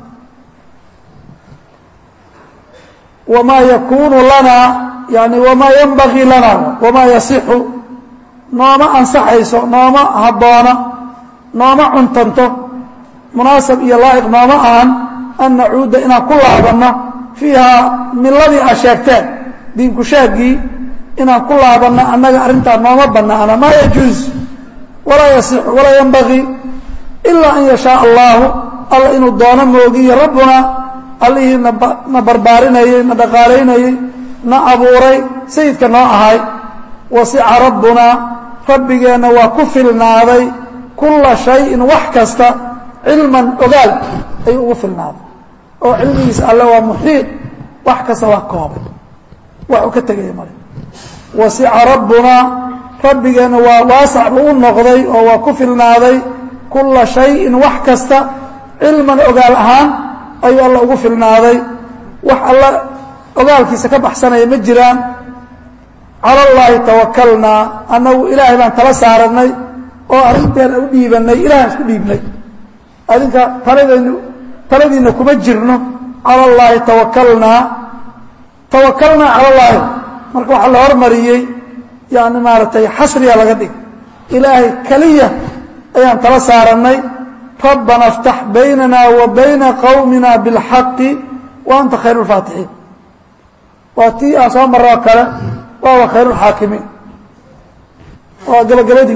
wamaa yakunu lana yani wamaa yanbagii lana wamaa yasixu nooma ansaxayso nooma habboona nooma cuntanto munaasab iyo laa'iq nooma ahan an nacuuda inaan ku laabanno fiihaa miladii a sheegteen diinku sheegii inaan ku laabanno annaga arrintaa nooma bannaana maa yajuuz walaa yasixu walaa yanbagii ilaa an yashaaa allaahu alla inuu doono moogiyo rabbuna allihii na barbaarinayey na dhaqaalaynayey na abuuray sayidka noo ahay wasica rabbunaa rabbigeenna waa ku filnaaday kulla shayin wax kasta cilman ogaal ayuu ugu filnaaday oo cilmigiisa alle waa muxiiط wax kasta waa koobay wax uu ka tegaya male wasica rabbunaa rabbigeenna waa waasac buu u noqday oo waa ku filnaaday kulla shayin wax kasta cilman ogaal ahaan ayuu alla ugu filnaaday wax alla ogaalkiisa ka baxsanaya ma jiraan cala allaahi tawakalnaa annagu ilaahay baan tala saaranay oo arrinteena u dhiibanay ilahan isku dhiibnay adinka taladaynu taladiina kuma jirno cala allaahi tawakalnaa tawakalnaa cala allaahi marka waxaa la hormariyey yani maaragtay xasriya laga dhig ilaahay keliya ayaan tala saarannay rabbana اftax baynana wa bayna qowmina biاlxaqi wa anta khayr اlfaatixiin waa tii aan soo maroo kale waaba khayr اlxaakimiin waa gabagabadii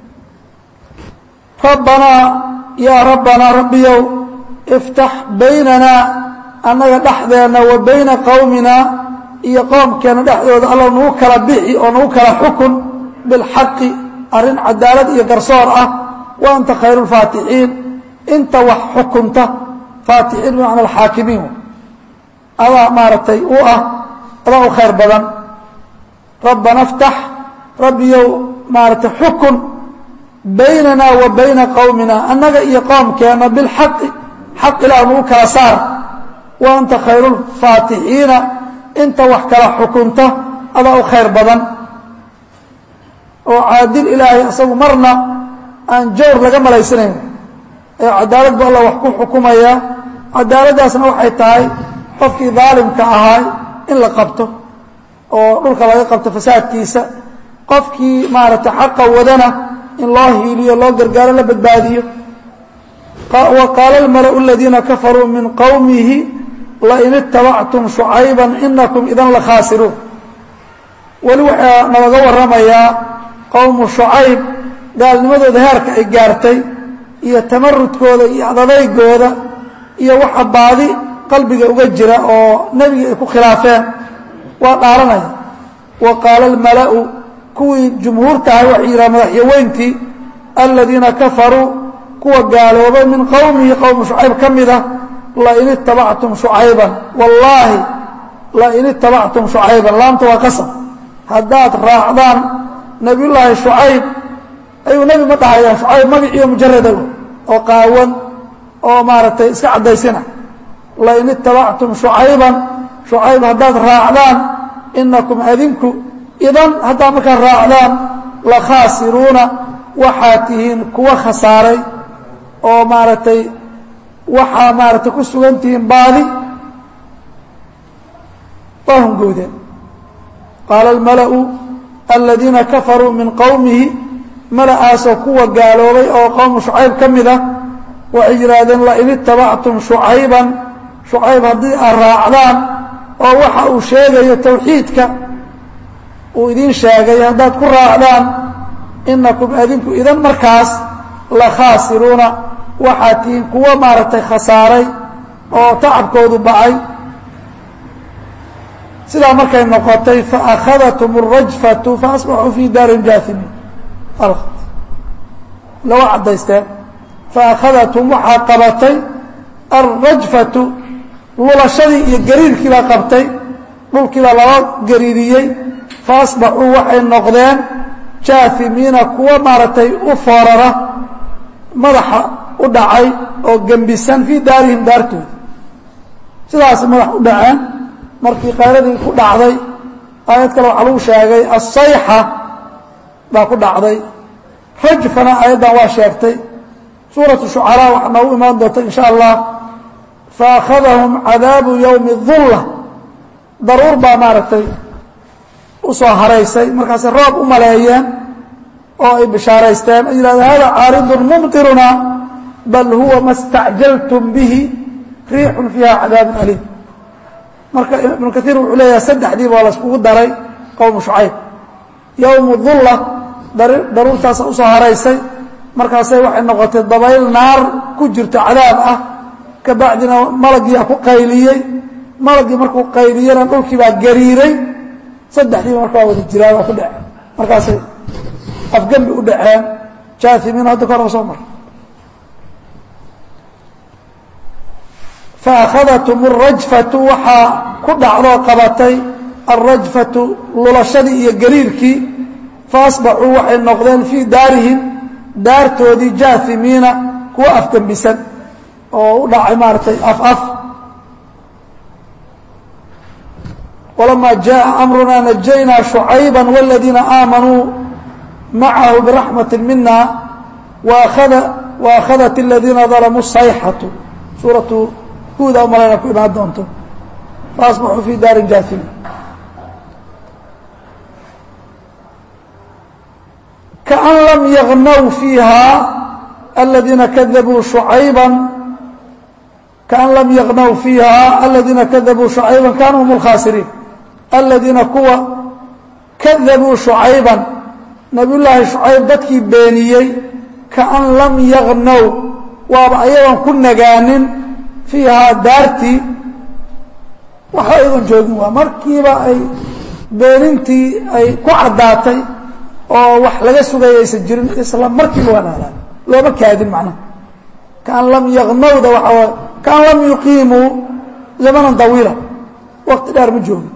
rabbanaa yaa rabbanaa rabbiyow iftax baynanaa annaga dhexdeenna wa bayna qowmina iyo qoomkeenna dhexdooda alla nagu kala bixi oo nagu kala xukun bilxaqi arrin cadaalad iyo garsoor ah wa anta khayru lfaatixiin inta wax xukunta faatixiin bimacna alxaakimiin adaa maaragtay u ah adaa u khayr badan rabbana iftax rabbiyow maaragtay xukun baynana wa bayna qowmina annaga iyo qoomkeenna bilxaqi xaq ilaah nagu kala saar wa anta khayru lfaatixiina inta wax kala xukunta adaa u khayr badan oo caadil ilaahay isagu marna aan jawr laga malaysanayn ee cadaalad bu alla wax ku xukumaya cadaaladdaasna waxay tahay qofkii daalimka ahaa in la qabto oo dhulka laga qabto fasaadkiisa qofkii maaragtay xaqa wadana in loo hiiliyo loo gargaaro la badbaadiyo wa qaala almala'u aladiina kafaruu min qowmihi lain itabactum shucayba inakum idan la khaasiruun weli waxaa nalaga warramayaa qowmu shucayb gaalnimadooda heerka ay gaartay iyo tamarudkooda iyo adadaygooda iyo waxa baadi qalbiga uga jira oo nebiga ay ku khilaafeen waa dhaaranaya wa qaala almala'u kuwii jumhuurtahay waxay yidhaha madaxyaweyntii aladiina kafaruu kuwa gaaloobay min qowmihi qowmu shucayb ka mid ah lain itabactum shucayban wallaahi lain itabactum shucayban laamta waa qasab haddaad raacdaan nebiyullaahi shucayb ayuu nebi ma dhahayaan shucayb magaciiyo mujarada oo qaawan oo maaragtay iska caddaysina lain itabactum shucayban shucayb haddaad raacdaan inakum adinku idan haddaad markaad raacdaan la khaasiruuna waxaad tihiin kuwa khasaaray oo maaragtay waxaa maaragtay ku sugan tihiin baadi waa hungoodeen qaala almala'u aladiina kafaruu min qowmihi mala'aasoo kuwa gaaloobay oo qowmu shucayb ka mid ah waxay yidhaahdeen lain itabactum shucayban shucayb haddii aad raacdaan oo waxa uu sheegayo tawxiidka uu idiin sheegay haddaad ku raacdaan inakum adinku idan markaas la khaasiruuna waxaad tihiin kuwo maaragtay khasaaray oo tacabkoodu bacay sidaa markay noqotay faakhadathm الrajfatu faasbaxuu fii daarin jaahimiin lawa caddaysteen faakhadathm waxaa qabatay alrajfatu lulashadii iyo gariirkii baa qabtay dhulkii baa lala gariiriyey fa asbaxuu waxay noqdeen jaafimiina kuwa maaragtay u foorara madaxa u dhacay oo gembisan fii daarihim daartooda sidaas madax u dhaceen markii qayradii ku dhacday aayad kale waxaa lagu sheegay asayxa baa ku dhacday rajfana aayaddan waa sheegtay suuratu shucaraa waxaa noogu imaan doonta in sha allah faakhadahum cadaabu yowmi dulla daruur baa maaragtay u soo haraysay markaasay roob u maleeyeen oo ay bishaaraysteen ay yidhahdeen hada caaridun mumtiruna bal huwa ma stacjaltum bihi riixun fiiha cadaabun aliim marka ibnu kaiir wuxuu leeyahay saddexdiiba waa layskugu daray qowmu shucayb yowmu dulla daruurtaasa usoo haraysay markaasay waxay noqotay dabayl naar ku jirto cadaab ah ka bacdina malaggiiaa ku qayliyey malaggii markuu qayliyena dhulkii baa gariiray saddexdiiba marka waa wada jiraan waa ku dhaceen markaasay afgembi u dhaceen jaafimiin hadda ka hor soo mar faakhadathm arajfatu waxaa ku dhacdoo qabatay alrajfatu lulashadii iyo gariirkii faasbaxuu waxay noqdeen fii daarihim daartoodii jaafimiina kuwa afgembisan oo u dhacay maaratay af af walamaa jaءa amruna najaynaa shucayba wاladiina aamanuu macahu biraxmati mina waakhadat اladiina dalamuu sayxatu suuratu huuda umalayna ku imaan doonto faasbaxuu fii daarin jaafimiin kaan lam yagnaw fiiha aladiina kadabuu shucayba kaan lam yagnaw fiiha aladiina kadabuu shucayba kaanuu hum اlkhaasiriin aladiina kuwa kadabuu shucayban nabiy llaahi shucayb dadkii beeniyey kaan lam yagnaw waaba ayagoon ku nagaanin fiihaa daartii waxba aydan joogin waa markiiba ay beenintii ay ku caddaatay oo wax laga sugaya aysan jirin isla markiiba waa naalaan looma kaadin macnaha kaan lam yagnawda waxaa waay kaan lam yuqiimuu zamanan dawiila waqti dheer ma joogin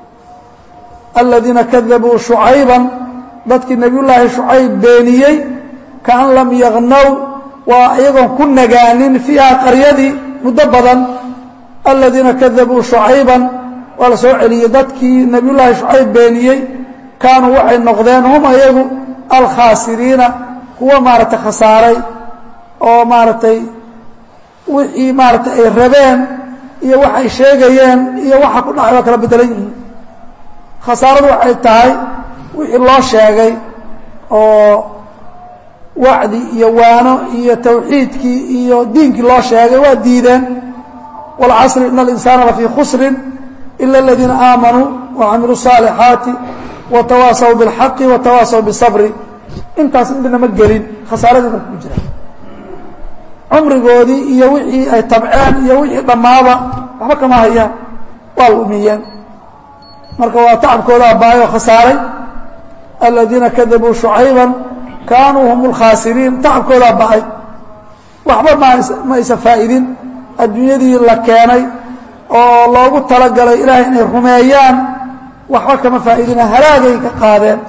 aladiina kadabuu shucayban dadkii nabiy llaahi shucayb beeniyey kaan lam yagnaw waa iyagoon ku nagaanin fiiha qaryadii muddo badan aladiina kadabuu shucayban waa la soo celiyey dadkii nabiy llaahi shucayb beeniyey kaanuu waxay noqdeen hum ayagu alkhaasiriina kuwa maaragtay khasaaray oo maaragtay wixii maaragtay ay rabeen iyo waxay sheegayeen iyo waxa ku dhacay waa kala bedelan yihiin khasaaradu waxay tahay wixii loo sheegay oo wacdi iyo waano iyo tawxiidkii iyo diinkii loo sheegay waa diideen wاlcasri ina اlinsaana lafii khusrin ila اladiina aamanuu wacamiluu الصaalixaati watawaasaw biاlxaqi watawaasaw biالsabri intaas indhinama gelin khasaaradii marka ku jira cumrigoodii iyo wixii ay tabceen iyo wixii dhammaaba waxba kama hayaan waa lumiyeen marka waa tacabkoodaa baayoo khasaaray aladiina kadabuu shucayba kaanuu hum اlkhaasiriin tacabkoodaa ba'ay waxba ma aysan faa'idin adduunyadii la keenay oo loogu talagalay ilaahay inay rumeeyaan waxba kama faa'idina halaagay ka qaadeen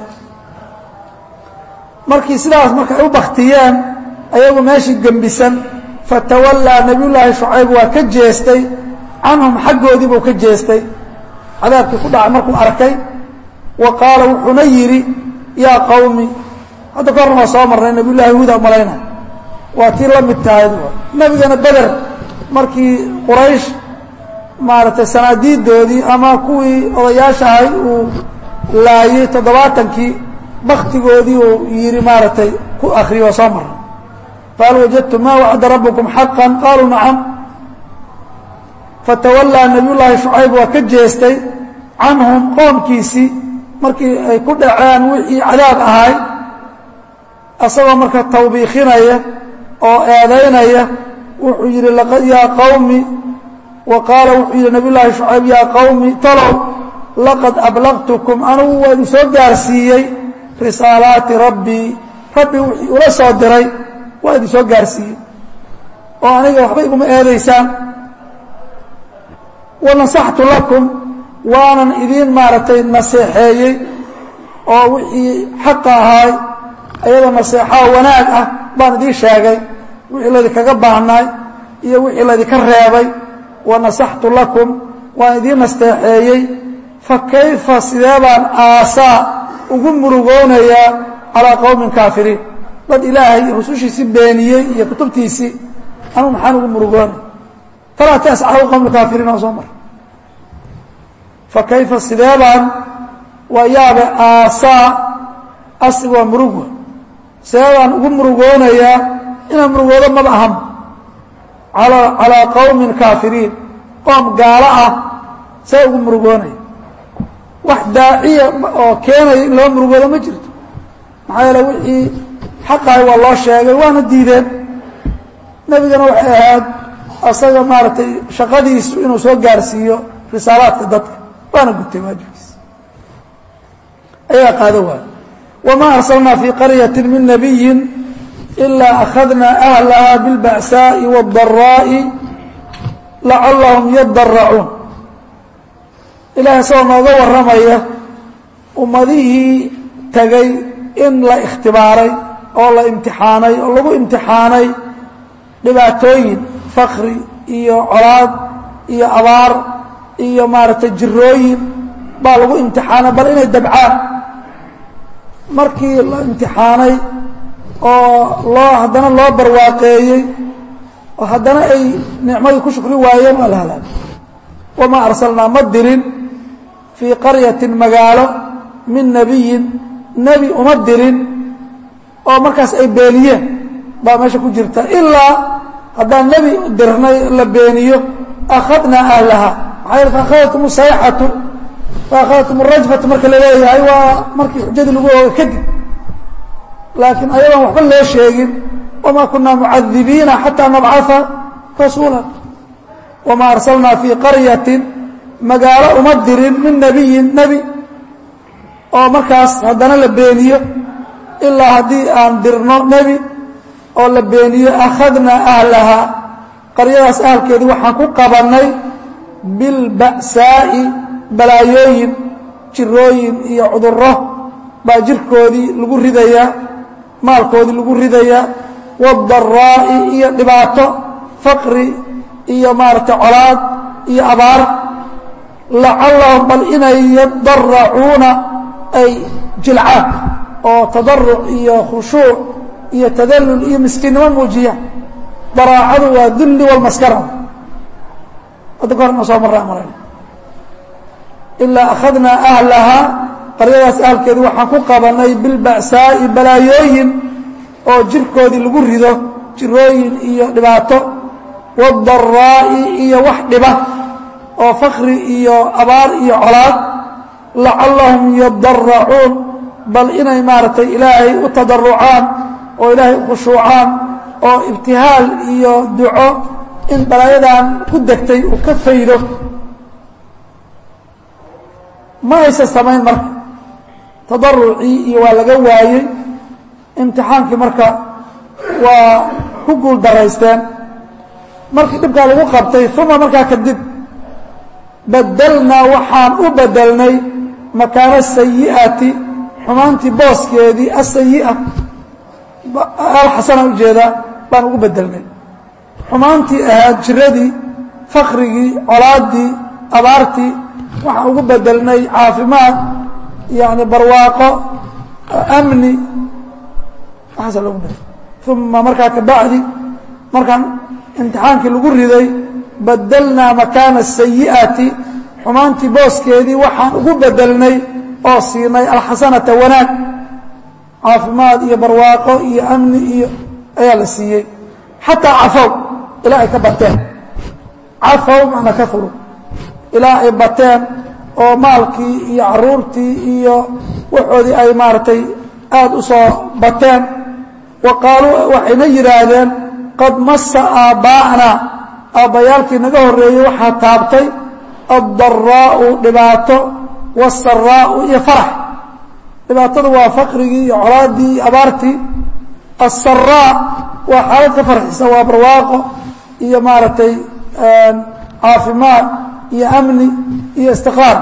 markii sidaas marka ay u baktiyeen ayagu meeshii gembisan fatawallaa nabiy llaahi shucayb waa ka jeestay canhum xaggoodii buu ka jeestay cadaabkii ku dhacay markuu arkay wa qaala wuxuuna yidhi yaa qawmi hadda ka horna waa soo marnay nabiy llahi huda malayna waa tii la mid tahay nebigana beder markii quraysh maaragtay sanaadiidoodii ama kuwii odayaasha ahay uu laayey toddobaatankii baktigoodii uu yidhi maaragtay ku akriyo waa soo marnay fahal wajadtum ma wacda rabbukum xaqa qaaluu nacam fatawallaa nabiy llaahi shucayb waa ka jeestay canhum qoomkiisii markii ay ku dhaceen wixii cadaab ahay asagoo marka tawbiikinaya oo eedaynaya wuxuu yidhi yaa qawmi wa qaala wuxuu yidhi nabiy llaahi shucayb yaa qawmi talow laqad ablaqtukum anugu waa idin soo gaarsiiyey risaalaati rabbii rabbi wixii ula soo diray waa idin soo gaarsiiyey oo aniga waxba iguma eedaysaan wanasaxtu lakum waanan idiin maaragtay naseexeeyey oo wixii xaqa ahaay ayadoo naseexaa wanaag ah baan idiin sheegay wixii laydinkaga baahnaay iyo wixii laydinka reebay wanasaxtu lakum waan idiin nasteexeeyey fa kayfa sidee baan aasaa ugu murugoonayaa calaa qowmin kaafiriin dad ilaahay rusushiisii beeniyey iyo kutubtiisii anugu maxaan ugu murugoonay falaa taas calaa qowmi kaafiriin oo soo mar fa kayfa sidee baan waa yaabe aasaa asig waa murugwa sidee baan ugu murugoonayaa inaan murugoodo maba ahan calaa qowmin kaafiriin qoom gaalo ah see ugu murugoonaya wax daaciya oo keenaya in loo murugoodo ma jirto maxaa yeele wixii xaqahay waa loo sheegay waana diideen nebigana waxay ahayd asaga maaragtay shaqadiisu inuu soo gaarsiiyo risaalaadka dadka waana gutay waajibkiisa ayagaa qaado waayo wamaa arsalnaa fii qaryati min nabiyin ilaa akhadnaa ahlaha biاlba'saaءi wاdaraa'i lacallahum yadaracuun ilahay isagoo nooga warramaya ummadihii tegay in la ikhtibaaray oo la imtixaanay oo lagu imtixaanay dhibaatooyin fakri iyo colaad iyo abaar iyo maaragtay jirooyin baa lagu imtixaanay bal inay dabcaan markii la imtixaanay oo loo haddana loo barwaaqeeyey oo haddana ay nicmadii ku shukri waayeen waa la halaagay wamaa arsalnaa ma dirin fii qaryatin magaalo min nebiyin nebi uma dirin oo markaas ay beeniyeen baa meesha ku jirta ilaa haddaan nebi dirnay la beeniyo akhadnaa ahlaha maxaa yeel faakhadatkum sayxatu faakhadatkum rajfatu marka la leeyahay waa markii xujadii lagu ooga kadib laakiin ayadoon waxba loo sheegin wamaa kunaa mucadibiina xataa nabcaa rasuula wamaa arsalnaa fii qaryatin magaalo uma dirin min nebiyin nebi oo markaas haddana la beeniyo ilaa haddii aan dirno nebi oo la beeniyo akhadnaa ahlahaa qaryadaas ahalkeedii waxaan ku qabannay bilba'saa'i balaayooyin jirooyin iyo cudurro baa jirkoodii lagu ridayaa maalkoodii lagu ridayaa waadaraa'i iyo dhibaato faqri iyo maaragtay colaad iyo abaar lacallahum bal inay yadaracuuna ay jilcaan oo tadaruc iyo khushuuc iyo tadallul iyo miskiinnimo muujiya daraacadu waa dulli walmaskara hadda ka hor ina soo marraa marayn ilaa akhadnaa ahlahaa qaryadaas ahalkeedii waxaan ku qabannay bilba'saa'i balaayooyin oo jirkoodii lagu rido jirooyin iyo dhibaato waadaraa'i iyo wax dhiba oo fakri iyo abaar iyo colaad lacallahum yadaracuun bal inay maaragtay ilaahay u tadarucaan oo ilaahay u khushuucaan oo ibtihaal iyo duco in balaayadan ku degtay uu ka faydo ma aysan samayn marka tadarucii iyo waa laga waayey imtixaankii marka waa ku guul daraysteen markii dhibkaa lagu qabtay uma markaa kadib badelnaa waxaan u bedelnay makaano sayi'ati xumaantii booskeedii asayi'a alxasana ujeedaa baan ugu bedelnay xumaantii ahaad jiradii fakrigii colaaddii abaartii waxaan ugu bedelnay caafimaad yani barwaaqo amni waxaasa logu bedel uma markaa kabacdi markaan imtixaankii lagu riday badelnaa makaana sayi'ati xumaantii booskeedii waxaan ugu bedelnay oo siinay alxasanata wanaag caafimaad iyo barwaaqo iyo amni iyo ayaa la siiyey xataa cafow ilaa ay ka bateen cafow macna kauru ilaa ay bateen oo maalkii iyo caruurtii iyo waxoodii ay maaragtay aada u soo bateen wa qaaluu waxayna yidhaahdeen qad massa aabbaa'naa aabbayaalkii naga horreeyey waxaa taabtay addaraa'u dhibaato waasaraa'u iyo farax dhibaatada waa faqrigii iyo colaaddii iyo abaartii asaraa waa xaalad ka farxisa waa barwaaqo iyo maaragtay caafimaad iyo amni iyo istiqraar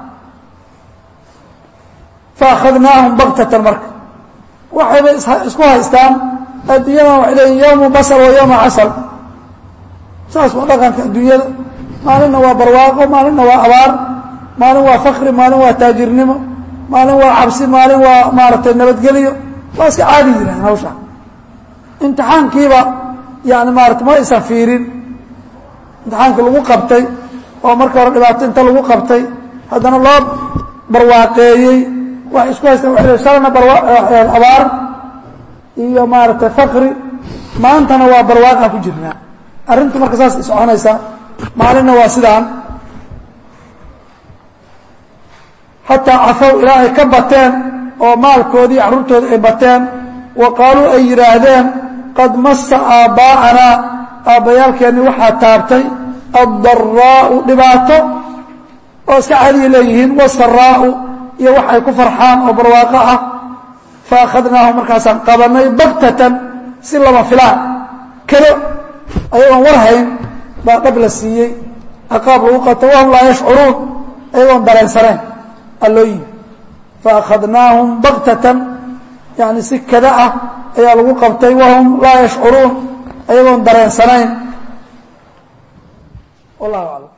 faakhadnaahum baktatan marka waxayba isku haystaan adduunyadan waxay leeyiin yowmu basal wa yowma casal saas waa dhaqanka adduunyada maalinna waa barwaaqo maalinna waa abaar maalin waa fakri maalin waa taajirnimo maalin waa cabsi maalin waa maaragtay nabadgelyo waa iska caadi yirahan hawsha imtixaankiiba yani maarata ma aysan fiirin imtixaankii lagu qabtay oo marka hore dhibaato inta lagu qabtay haddana loo barwaaqeeyey waxay isku haystaan waa l shalana abaar iyo maaragtay fakri maantana waa barwaaqaan ku jirnaa arrintu marka saas soconaysaa maalinna waa sidaan xataa cafow ilaa ay ka bateen oo maalkoodii carruurtooda ay bateen wa qaaluu ay yidhaahdeen qad massa aabbaa'anaa aabbayaalkeenni waxaa taabtay addaraa'u dhibaato oo iska caadiya leeyihiin wasaraa'u iyo wax ay ku farxaan oo barwaaqo ah fa akhadnaahu markaasaan qabanay baktatan si lama filaan kelo ayagoon war hayn baa dhab la siiyey ciqaab lagu qato wahum laa yashcuruun ayagoon dareensanayn allooyin fa akhadnaahum baktatan yani si kada ah ayaa lagu qabtay wahum laa yashcuruun ayagoon dareensanayn wallahu aclam